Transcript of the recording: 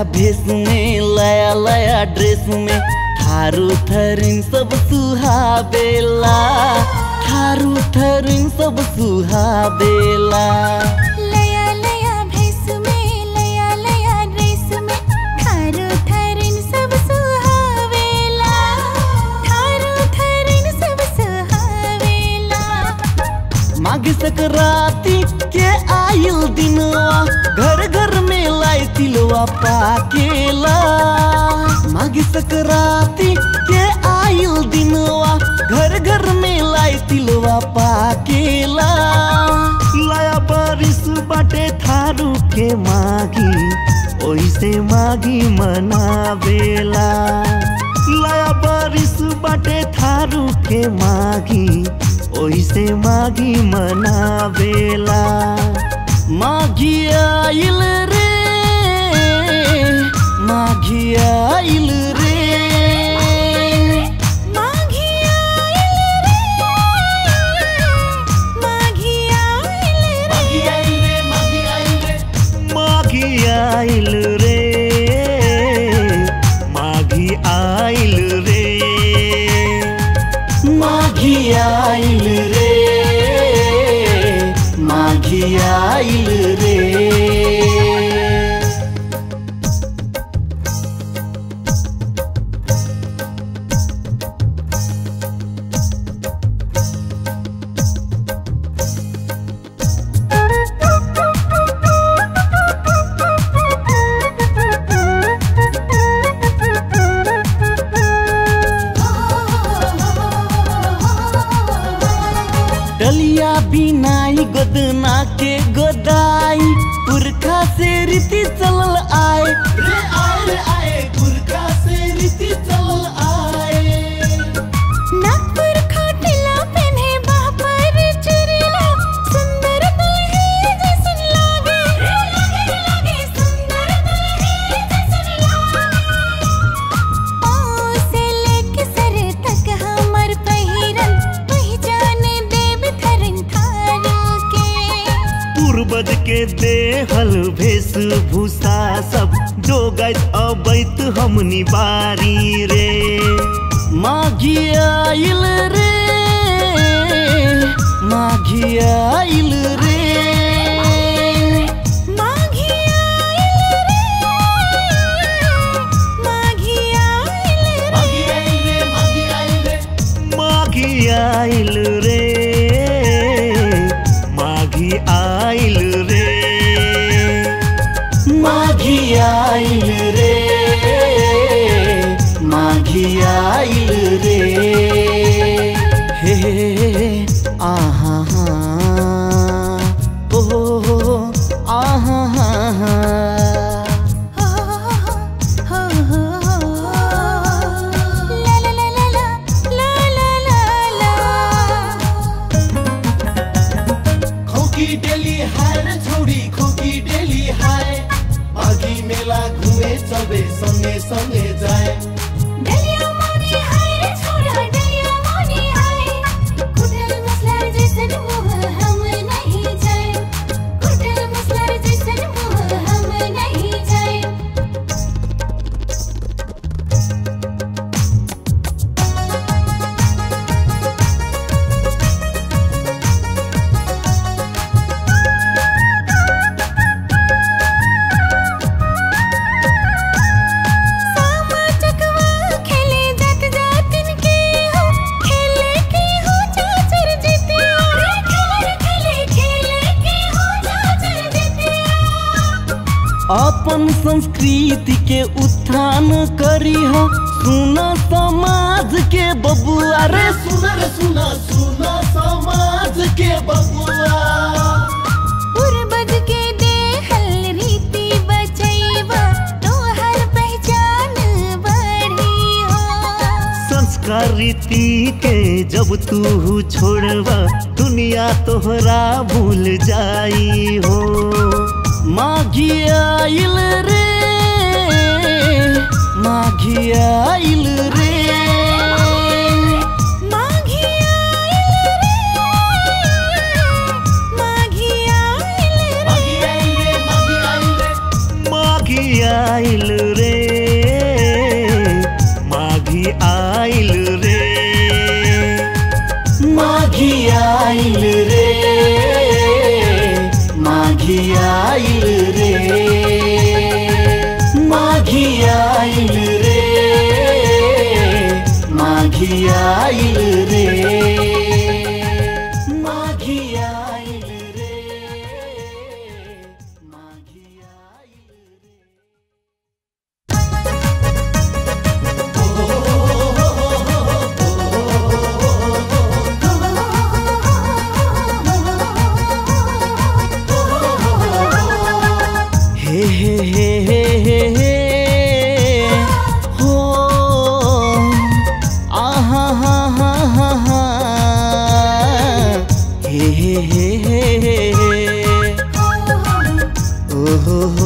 भेष में लया लया ड्रेस में थारू थरिन सब सुहावेला थारू थरिन सब सुहावेला लया लया भेस में लया लया ड्रेस में थारो थरिन सब सुहावेला थारो थरिन सब सुहावेला माघ संक्रांति के आयल दिनवा घर घर में लाई तिलवा पाकेला माघ संक्रांति के आयल दिनवा घर घर में लाई तिलवा पाकेला लाया बारिश बाटे थारू के मागी ओइसे मागी मनावेला लाया बारिश बाटे थारू के मागी ओइसे मागी मनावेला माघी आइल रे माघी आइल रे माघी आइल रे माघी आइल रे माघी आइल रे माघी आइल रे माघी आइल रे माघी आइल रे डलिया बिनाई गोदना के गोदाई पुरखा से रीति चलल आए रे आए रे आए पुरखा से रीति चलल आए नागपुर खाटिला पहने बापर चुरिला सुंदर दुल्हे जैसन लागे लागे लागे सुंदर दुल्हे जैसन लागे पाँव से लेके सर तक हमर पहिरन पहचान देव थरन थारू के पूर्वज के देहल वेशभूषा सब जो गैत अबैत हमनी बारी रे माघी आइल रे माघी आइल रे माघी आइल रे माघी आइल रे माघी आइल रे माघी आइल रे माघी आइल रे माघी आइल रे हे आहा ओ आहा हो हो हो ला ला ला ला ला ला ला ला खोकी डेली हाय रे छोरी खोकी डेली हाय माघी मेला घुमे चलबे सँगे सँगे जाए डलिया मोनी हाय रे छोरा डलिया मोनी हाय कुटल मसलार जैसन मुँह हम नहीं जाए कुटल मसलार जैसन मुँह हम नहीं जाए सामा चकवा खेले जात जातिन के हो खेले के हो चाचर जितिया खेले खेले खेले के हो चाचर जितिया अपन संस्कृति के उत्थान करी हो सुन समाज के बबुआ रे सुन रे सुन सुन समाज के बबुआ पूर्वज के देहल रीति बचैबा तोहर पहचान बढ़ी हो संस्कार रीति के जब तू छोड़वा दुनिया तोहरा भूल जाई हो माघी आइल रे माघी आइल रे माघी आइल रे माघी आइल रे माघी आइल हो हो